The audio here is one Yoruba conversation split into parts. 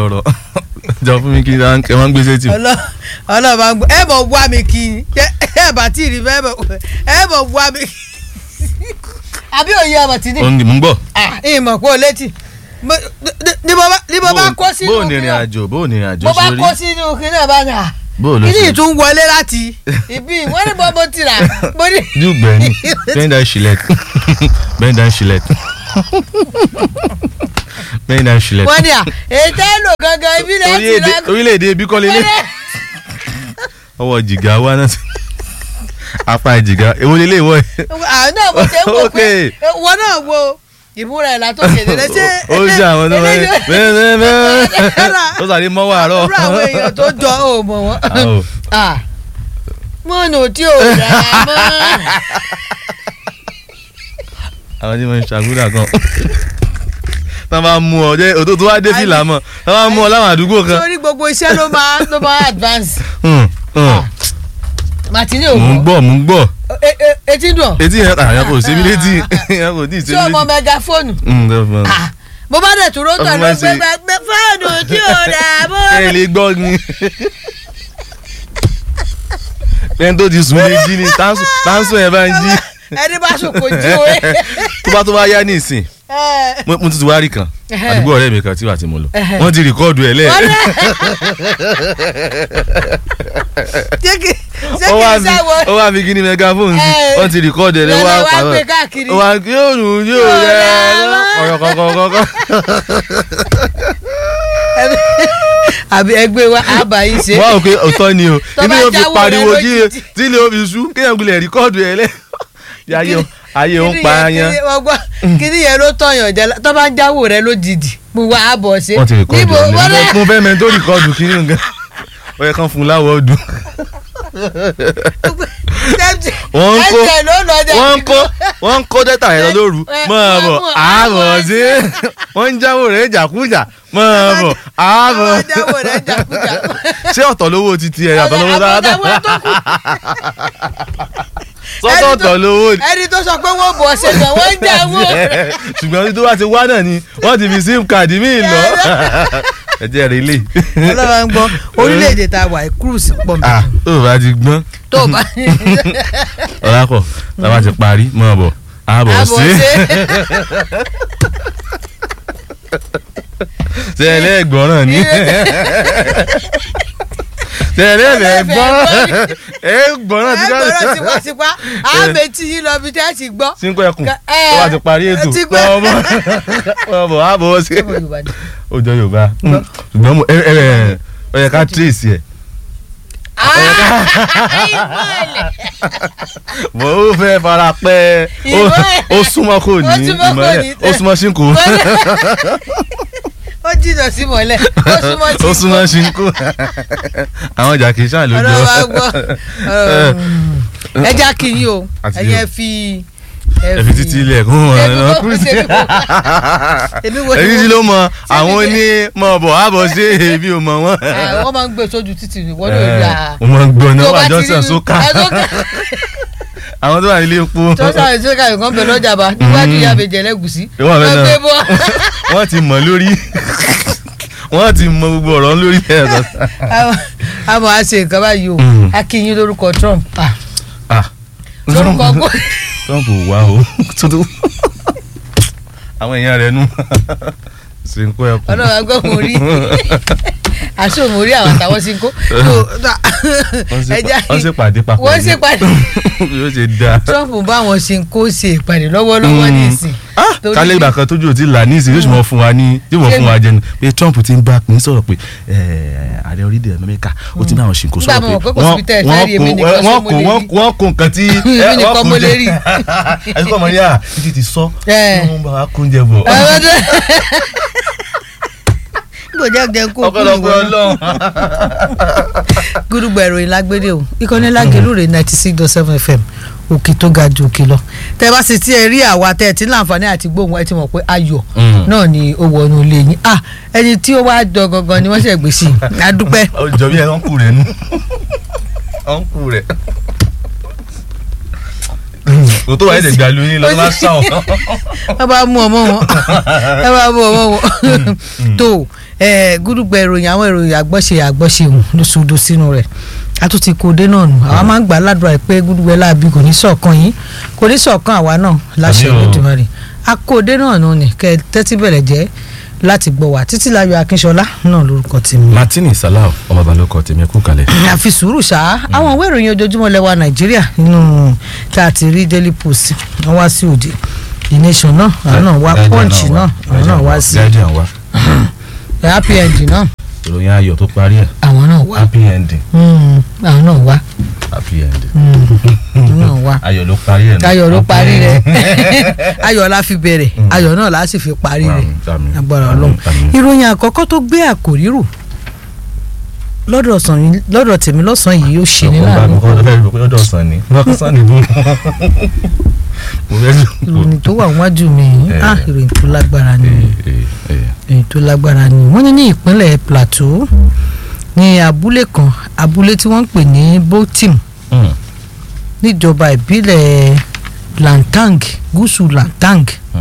ọ̀rọ̀ jọ fún mi kí ẹ máa ń gbé sétí. ọlọ́ọ̀bá ń gbọ́ ẹ bọ̀ wá mi kí ni ẹ bá tí ì rí bẹ́ẹ̀ bọ̀ ẹ bọ̀ wá mi kí àbí òye ọmọ tí ní. ó ń mú bọ̀. ìmọ̀ kó o létí ní mo bá kó sínú bó o ní ìrìn àjò bó o ní ìrìn àjò mo bá sórí. kó sínú kí náà bá yà bó o lọ kí ni sí. ìtún wọlé láti ibi wọ́n ní bọ́ bó ti rà mo ní. dùgbẹ́ ni bend down shilet bend down shilet bend down shilet. wọ́n ní à ètò èlò gangan ibi lẹ́yìn ti rà Orílẹ̀-èdè- orílẹ̀-èdè ibi kọ́lé lé ọwọ́ jìgá wa náà sí apá jìgá èwo lélẹ̀ ìwọ yìí. àwọn náà mo ṣe ń wò pé Okay. wọn náà wo ìmúra ẹ̀ látọ̀ kéde ṣé ó ṣe àwọn tó wọlé eléyìí- bẹ́ẹ̀ bẹ́ẹ̀ bẹ́ẹ̀ ó sàrí mọ́wọ́ àárọ̀. irú àwọn èèyàn tó jọ ò mọ̀ wọ́n. Àwọ̀. Ah, mọ́nà tí ò rà mọ́. àwọn tí wọ́n ń ṣàgúdà kan tá a bá mú ọ jẹ́ òtó tó wá dé fìlà mọ́ tá a bá mú ọ láwọn àdúgbò kan. sórí gbogbo iṣẹ́ ló máa ló máa advance. Hmm, hmm. màtínì mò ń òwò gbọ́ mò ń gbọ́ etí dùn etí yẹn àyàn kò sí mi létí yẹn kò tí ì sí tí mi o mọ létí. mẹgafóònù. Hmm, definitely. Ah, mo bá dẹ̀ tún rótọ̀ Ọdún ló máa ń gbé ṣe- gbé fóònù tí ò rà mọ́. ẹ lè gbọ́ ni ẹni tó ti sùn lè jí ni táǹsù yẹn bá ń jí ẹni bá sùn kò jí o. tó bá tó bá yá ní ìsìn mo mo tún ti wá rí kan àdúgbò ọ̀rẹ́ mi kan tí wà tí mo lọ wọ́n ti rìkọ́ọ̀dù ẹ̀ lẹ́ẹ̀ ṣé kì ṣé ó wá kì í fi sáwọ. ó wá fi kí ni megaphone sí Eh, wọ́n ti rìkọ́ọ̀dù ẹ̀ lẹ́ẹ̀ lọ́lọ́ wá wá pàrọ̀ gbé káàkiri. ó wá yóò nù yóò Yóò rẹ̀ rẹ̀ ọ̀rọ̀ kọ̀ọ̀kọ̀ọ̀kọ̀ àbí ẹgbẹ́ wa àbá yìí ṣe. wọ́n á rò pé òótọ́ ni o Tó inú bá yóò fi jáwọ́ rẹ̀ pariwo kí lójijì. tí ilé ó fi sú kéèyàn gbilẹ̀ rìkọ́ọ̀dù ẹ̀ lẹ́ẹ̀ ayé ayé ń pa ayan kíní yẹn ló tọyàn jẹ tó bá ń jáwó rẹ lójijì mo wá àbọ̀ ṣe. wọ́n ti rìkọ́ọ̀dù Níbo ẹ̀ wọ́n lẹ́ẹ̀ mo fẹ́ mẹ́ni tó rìkọ́ọ̀dù kí ni nǹkan ó yẹ kán fún un láwọ̀ ọdún wọ́n ń kó ẹsẹ̀ ló lọ jà. wọ́n ń kó wọ́n ń kó dẹ́tà yẹn lọ lóru ẹ, máa bọ̀ mọ̀, àárọ̀ sí wọ́n ń jáwó rẹ̀ jàkújà máa bọ̀ àárọ̀ àwọn jáwó rẹ jàkújà. ṣé ọ̀tọ̀ lówó ti tiẹ̀ yàtọ̀ lówó Àwọn dáadáa jáwó tó kù. sọ́tọ̀ ọ̀tọ̀ lówó ni ẹni tó sọ pé wọ́n bọ̀ ṣe gan wọ́n ń jáwó rẹ̀. ṣùgbọ́n tó bá ti wá náà ni wọ́n ti fi sim card míì lọ ẹ jẹ́ rẹ̀ lé ọlọ́wà ń gbọ́ orílẹ̀-èdè tá a wà cruise pọ̀ mi. ah tó o bá ti gbọ́n tó o bá ọ̀làkọ̀ tá a bá ti parí mọ̀ bọ̀ àbọ̀ àbọ̀ sí ṣe. tẹ̀lé ẹ̀gbọ́ràn ni tẹ̀lé ẹ̀gbọ́n ẹ̀gbọ́ràn ti ẹgbẹ̀rún tipátipá àmẹ́tí yín lọ bí tẹ́ ẹ ti gbọ́. sínkú ẹkùn Ka- tó ẹ, bá ti parí ètò ti gbọ́. ọmọ ọmọ àbọ̀ sí Ọmọ Yorùbá ni. ó jọ Yorùbá ṣùgbọ́n mo ẹ ẹ ẹ ó yẹ ká tírèsì ẹ̀ ìmọ̀lẹ̀ mo ó fẹ́ fara pẹ́ ó- Ìmọ̀lẹ̀. ó súnmọ́ kò Ó ní súnmọ́ kò ìmọ̀lẹ̀ ní. ó súnmọ́ sínkù ó jìnnà sí mọ̀lẹ̀ ó súnmọ́ sí ó súnmọ́ sínkù àwọn ìjà kì í ṣàn lójú ọ̀rọ̀ wa gbọ́ ẹ já kí yín o Àti ẹ̀yẹ yóò. fi ẹ fi títí ilẹ̀ kún wọn Èmi náà kò- kúrúsì èmi kò- èmi wo- èyí tí ló mọ àwọn Ṣé mi- ní mọ bọ̀ àbọ̀ sí èmi ò mọ wọn. wọ́n máa ń gbé sójú títì ní wọ́n lóò yà á. mo máa ń gbọ́ náà Tó bá wà ti Johnson rí- sókà ẹ, sókà. àwọn tó wà nílé epo tó sáré sókà yìí kan bẹ lọ́jà bá níwájú ìyá àbẹ̀jẹ̀ lẹ́gùsí. Ìwọ àbẹ̀ náà. gbé bọ́. wọ́n ti mọ̀ lórí wọ́n ti mọ gbogbo ọ̀rọ̀ lórí ẹ̀rọ. Àmọ́- àmọ́ a ṣe nǹkan báyìí o Mm. a kí yín lórúkọ Trump Ah, Ah. lórúkọ gbó. Trump ò wá o tuntun àwọn èèyàn rẹ̀ nù sínkú ẹkùn. ọlọ́run agbọ́ mo rí aṣọ mo rí àwọn àtàwọn sí ń kó. wọ́n sì pàdé papọ̀ wọ́n ní. sì pàdé. yóò ṣe dáa. Trump bá wọn ṣe ń kó ṣe ìpàdé lọ́wọ́lọ́wọ́ ní ìsìn. Torí- kálẹ̀ ìgbà kan tójú ò ti là ní ìsìn yóò sì mọ̀ fún wa ní yóò mọ̀ fún wa jẹnu pé Trump ti ń bá pín sọ̀rọ̀ pé eh, ààrẹ orílẹ̀ Amẹ́ríkà ó ti bá àwọn ṣìnkó Nígbà sọ̀rọ̀ mo mọ̀ pé pé kò síbi tẹ́ ẹ fẹ́ rí èmi nìkan wọ́n ṣó kò mo lè wọ́n rí. wọ́n kò nǹkan tí Èmi eh, nìkan wọ́n mo kún lè jẹ. rí. àti kọ́ ọmọ yá títí ti sọ Eh. kí wọ́n bá wa kún jẹ bọ̀. kò jẹ́ jẹ́ kó kú ọ̀pọ̀lọpọ̀ ìwọ náà. Ọlọ́run. gúdúgbà ìròyìn lágbédè o ìkànnì lágẹ̀lú rẹ̀ ninety six dot seven fm òkè tó ga ju òkè lọ tẹ bá sì tí ẹ rí àwa tẹ ẹ tí láǹfààní àti gbóhùn ẹ ti mọ̀ pé ayọ̀ Mm. náà ni ó wọnú ilé yín ah ẹni tí ó wá jọ gangan ni wọ́n ṣe gbé sí i adúpẹ́ ó jọ bí ẹ ọ̀nkù rẹ̀ nù ọ̀nkù rẹ̀ kò tó wáyé lè gbà lóyún lọ tó bá sàn ọ́. wọ́n bá mú ọmọ wọn wọ́n bá mú ọmọ wọn tó gúdúgbẹ ìròyìn àwọn ìròyìn àgbọ̀ṣe àgbọ̀ṣe òun ló sodo sínú rẹ̀ a tún ti kó dé náà nù àwa máa ń gbà ládùúrà ẹ pé gúdúgbẹ láàbí kò ní ṣọ̀kan yín kò ní ṣọ̀kan àwa náà láṣẹ Àmín o. Olódùmarè a kó dé náà nù ni kẹ tẹ́tí bẹ̀rẹ̀ jẹ́ láti gbọ́ wá títí láyọ̀ akínṣọlá náà lórúkọ tèmi martini salau ọmọ balùwẹ̀ tèmi kú kalẹ̀. àfi sùúrù ṣá àwọn ìwé ìròyìn ojoojúmọ́ lẹ́wà nàìjíríà nínú tá a ti rí daily post wọ́n wá sí òde the nation náà àwọn náà wá punch náà àwọn náà wá sí guardian wa happy ending náà ìròyìn ayọ̀ tó parí ẹ̀ àwọn náà wá happy ending Mm, àwọn náà wá happy ending Mm, àwọn náà wá ayọ̀ ló parí ẹ̀ náà. ayọ̀ ló parí rẹ̀ ayọ̀ la fi bẹ̀rẹ̀ ayọ̀ náà la sì fi parí rẹ̀ Àmín, àmín, agbára àmín, ọlọ́run àmín. ìròyìn àkọ́kọ́ tó gbé àkòrí rù lọ́dọ̀ ọ̀sán yìí- lọ́dọ̀ tèmi lọ́sàn-án yìí ó ṣe ní ọkọ̀ bá láàánú mi kọ́ fẹ́ rò pé ọjọ́ ọ̀sán ni ọ̀sán ni bú. mo fẹ́ rò. ìròyìn tó wà wájú mi yìí, Eh. ah ìròyìn tó lágbára ni Eh, eh, eh. ìròyìn tó lágbára ni wọ́n ní ní ìpínlẹ̀ Plateau ní abúlé kan abúlé tí wọ́n ń pè ní Botim Mm, níjọba ìbílẹ̀ Lantang gúúsù Lantang mm,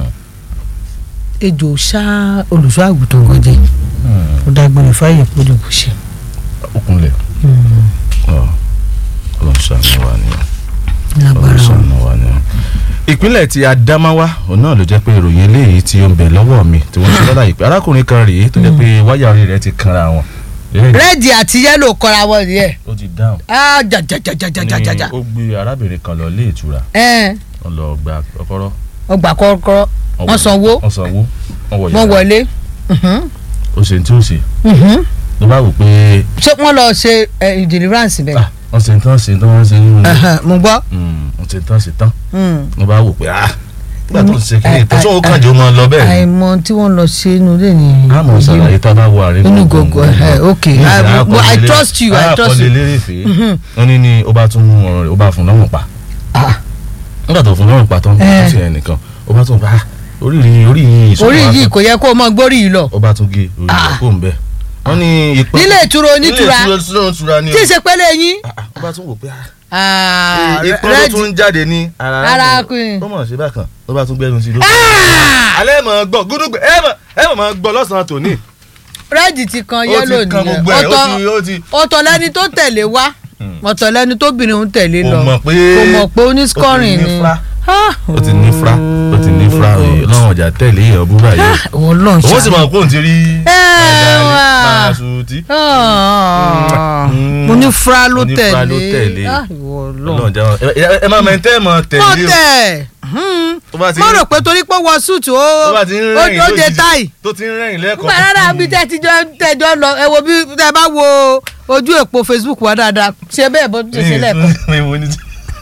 ejò ṣá olùṣọ́ àgùntàn kan jẹ mm. ó dágbére fáyè pọ́jọ́kù ṣe. Okunlẹ̀ ọ̀ ọlọ́run ṣàánú wa ni lágbára ọlọ́run wọn. ṣàánú wa ni. ìpínlẹ̀ ti Adamawa òun náà ló jẹ́ pé ìròyìn eléyìí tí ó ń bẹ lọ́wọ́ mi tí wọ́n ṣe lọ́la yìí pé arákùnrin kan rèé tó jẹ́ pé wáyà orí rẹ̀ ti kanra wọn. Eléyìí rẹ́ẹ̀dì àti yẹ́lò kọra wọn nìyẹn ó ti dáhùn. ah jajajajajajaja ni ó gbé arábìnrin kan lọ ilé ìtura ẹ wọn lọ gba kọ́kọ́rọ́ ọgbà kọ́kọ́rọ́ wọ́n sanwó wọ́n sanwó wọ́n wọ wọ́n yàrá wọlé Mhm, ó ṣe tí ó ṣe mhm. ló bá wò pé ṣé wọ́n lọ ṣe eh, deliverance bẹ́ẹ̀. ah, wọ́n ṣe tán ṣe tán wọ́n ṣe nínú ilé Ẹhẹn, mo gbọ́. Mm, wọ́n ṣe tán ṣe tán Mm. ló bá wò pé ah nígbà tó ń ṣe kí ni Ai- ìtọ́sọ́ ó ai- kàn jẹ́ ó máa lọ bẹ́ẹ̀ ni àìmọ̀ tí wọ́n lọ ṣe inú ilé ni. àmọ́ ṣàlàyé tá a bá wo àárín Inú gògó, eh, okay. I- mo- I trust you, I trust you. àkọlé lérèfé wọ́n ní ní ó bá tún mú ọ̀rọ̀ rẹ̀ ó bá fún lọ́rùn pa Ah, nígbà tó fún lọ́rùn pa tán Eh. ó sì ẹnìkan ó bá tún bá ah, orí yìí orí yìí ìṣòro orí wa yìí tán. kò yẹ kó o mọ gbórí yìí lọ. ó bá tún gé orí rẹ̀ kó ń bẹ̀ wọ́n ní ìpín nílé ìtura onítura nílé ìtura onítura ni tí ì ṣe pẹ́lẹ́ yín. Ah, ah, ó bá tún wò pé ah, Ah, ìpín ló rẹ́ẹ̀dì. tún ń jáde ní ara Ara arákùnrin. kùnrin. ó mọ̀ ṣe bákan ó bá tún gbẹ́nu sí i ló Ah! alẹ́ mọ̀ gbọ́ gúdúgbẹ́ ẹ mọ̀ ẹ mọ̀ mọ̀ gbọ́ lọ́sàn-án tòní. rẹ́ẹ̀dì ti kan ó yẹ́lò ti kan nìyẹn gbogbo ẹ̀ ó ti ó ti. ọ̀tọ̀ lẹ́ni tó tẹ̀lé wá ọ̀tọ̀ lẹ́ni tó bìnrin ń tẹ̀lé Kò lọ mọ̀ pé kò mọ̀ pé onískọ́rin ó ti ní ni fra. Ah, ó ti ní fra ó ti ní fra èyí lọ́wọ́n ọjà tẹ̀lé èèyàn búrú àyè. ah, Ọlọ́run òun sì ṣàánú. mọ̀ pé òun ti rí Ẹ wà. Màṣútì. Ah, Mm. mo ní fra ló Mo ní fra ló tẹ̀lé tẹ̀lé. Ah, ìwọ Ọlọ́run. Ọlọ́run jẹ́ wọn- ẹ- ẹ- ẹ máa mẹ́tẹ́ mọ̀ mọ̀ tẹ̀lé o. tẹ̀ Hmm. Tó bá ti mo ń- rò pé torí pé wọ súùtù ó tó bá ti ń ó rẹ́yìn ó de lójijì, táì tó ti ń rẹ́yìn lẹ́kọ̀ọ́. nígbà rárá bí tẹ́ ti jọ tẹ́jọ́ lọ ẹ wo bí tẹ́ bá wo ojú èpo Facebook wa dáadáa ṣe bẹ́ẹ̀ bó ṣe ṣe lẹ́ẹ̀kan Mi ò ní-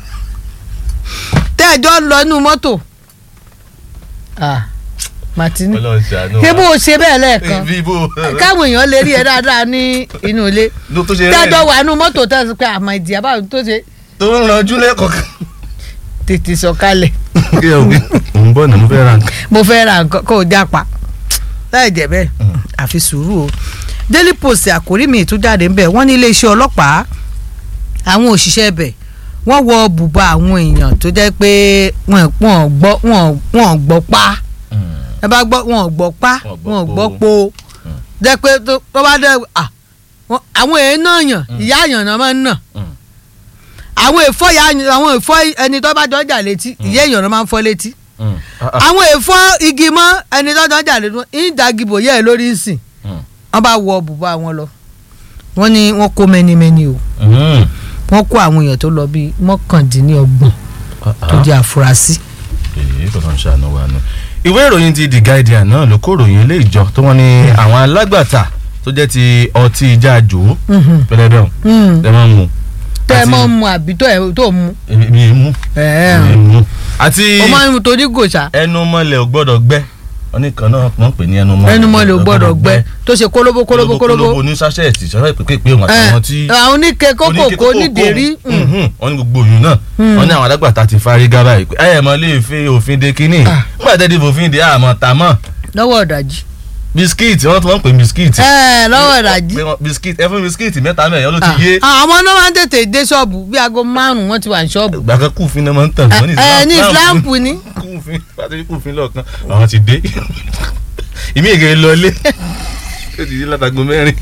tẹ́jọ́ lọ inú mọ́tò Ah, Martini Ọlọ́run ṣàánú wa. ṣé bó o ṣe bẹ́ẹ̀ lẹ́ẹ̀kan Bí bó káwọn èèyàn lè rí ẹ dáadáa ní inú ilé ló tó ṣe tẹ́jọ́ rẹ́yìn wà inú mọ́tò tẹ́ sọ pé àmọ́ ìdí àbáwò tó ṣe tó ń ranjú lẹ́kọ̀ọ́. tètè sọ̀kalẹ̀ kí ẹ wí òun bọ̀ ní mo fẹ́ ra nǹkan. mo fẹ́ ra nǹkan kó o jápa láì jẹ́ bẹ́ẹ̀ àfi sùúrù o Daily Post àkórí mi tún jáde ń bẹ̀ wọ́n ní iléeṣẹ́ ọlọ́pàá àwọn òṣìṣẹ́ ibẹ̀ wọ́n wọ bùbá àwọn èèyàn tó jẹ́ pé wọ́n wọ́n gbọ́ wọ́n wọ́n gbọ́ pa ẹ bá gbọ́ wọ́n gbọ́ pa Wọ́n gbọ́ wọ́n gbọ́ po. po jẹ́ pé tó tó bá dẹ́ à wọ́n- àwọn èèyàn náà yàn ìyá àyàn náà máa ń nà àwọn èèfọ́ ìyá àwọn èèfọ́ ẹni tó bá jọjà létí ìyá èèyàn náà máa ń fọ́ létí àwọn èèfọ́ igi mọ́ ẹni tó jọjà létí ìdàgìbò yẹ́ ẹ lórí ìsìn wọ́n bá wọ bùbá wọn lọ wọ́n ní wọ́n kó mẹ́nimẹ́ni o wọ́n kó àwọn èèyàn tó lọ bíi mọ́kàndínlọ́gbọ̀n tó jẹ́ àfúrásì. èyí kò tán ṣàánú wa nù. ìwé ìròyìn ti The Guardian náà ló kó ìròyìn ilé ìjọ tó wọ́n ní àwọn alágbàtà tó jẹ́ ti ọtí jáàjò pẹlẹbẹ ọ̀hún ẹ máa ń mu. tẹ́ ẹ àti- mọ́ mu àbí tó ẹ tó mu. èmi èmi ń mú èmi ń mú. àti o máa ń mu tó ní gòṣà ẹnu mọ́lẹ̀ ò gbọ́dọ̀ gbẹ oníkan náà wọ́n pè ní ẹnu mọ́lẹ̀ ẹnu mọ́lẹ̀ ò gbọ́dọ̀ gbẹ tó ṣe kólóbó kólóbó kólóbó. ní sáṣẹ́ẹ̀tì sọ́dọ̀ ìpè pé òun ẹ àtàwọn tí àwọn oníke kókòkò onídèérí. Mhm. wọ́n ní gbogbo òyìn náà wọ́n ní àwọn alágbàtà ti fárígá báyìí pé ẹ mọ̀ lè fi òfin de kínní Ah. nígbà tẹ́ di òfin de àmọ́ tà mọ́ lọ́wọ́ ọ̀dàjì bisikíìtì wọ́n tún wọ́n pè bisikíìtì. ẹ lọ́wọ́ ìdajì. pé wọ́n- bisikíìtì ẹ fún bisikíìtì mẹ́ta mẹ́rin ló ti yé. Ah, àwọn náà máa ń tètè dé ṣọ́ọ̀bù bí aago márùn-ún wọ́n ti wà ní ṣọ́ọ̀bù. gbàgbé kùfin náà máa ń tàn wọ́n ní ẹ ní islam ni. kùfin pàtẹ́lí kùfin lọ́ọ̀kan àwọn ti dé. ìmí ègè lọlé ó ti dé látago mẹ́rin.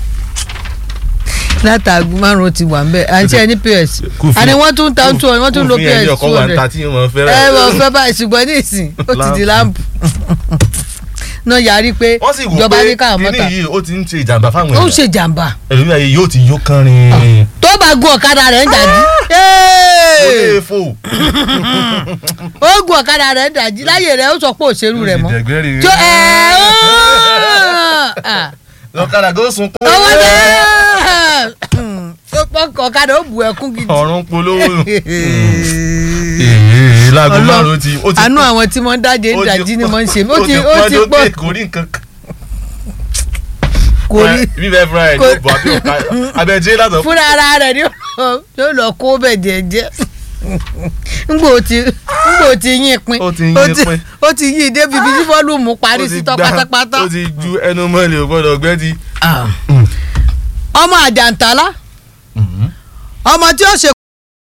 látàgùn márùn-ún ti wà ń bẹ̀ àti ẹni ps Kùfin- àní wọ́n tún ta two wọ́n tún lo kùfin ẹni ps ọkọ̀ two wà ń hundred. ta tí yóò máa fẹ́ràn. ẹ wọ́n fẹ́ báyìí ṣùgbọ́n ní ìsìn ó ti di láǹpù. náà yarí pé wọ́n sì wò ìjọba ní pé káwọn kíní mọ́ta yìí ó ti ń ṣe ìjàmbá fáwọn ó ń èèyàn ṣe jàǹbá ẹlòmíì ayé yóò ti yó kánrin. tó bá gun ọ̀kadà rẹ̀ ń dàjí. ó lè fò. ó gun ọ̀kadà rẹ̀ ń dàjí láyè rẹ̀ ó sọ pé òṣèlú rẹ̀ mọ́. jẹgbẹ́rì tó ẹ ó lọ́kadà gó sunkún. owó náà ọ̀kadà ó bu ẹkún gidi. ọ̀run polówó. èèyàn láago Ọlọ́run, márùn-ún ti ó ti àánú àwọn tí wọ́n dájé ń ó ti dàjí ni pọ̀- wọ́n ń ṣe ó ó ti ti ó ti pọ́n pọ̀ lókè kò rí nǹkan kan. kò rí bíbẹ́ fúnra ẹ̀ kò- ló bọ̀ àbí ọ̀ka abẹ́jẹ́ látọ̀. fúnra ara rẹ̀ ni ó lọ kó bẹ̀ jẹ́jẹ́ ngbò tí ngbò tí yín pin Ó ti yín pin. ó ti yín débi bí fọ́lùmù parí ó ti sí tán gbá- pátápátá. ó ti ju ẹnu mọ́lẹ̀ ò gbọ́dọ̀ gbẹ́ ti. ọmọ àjàntálá ọmọ tí ó ṣe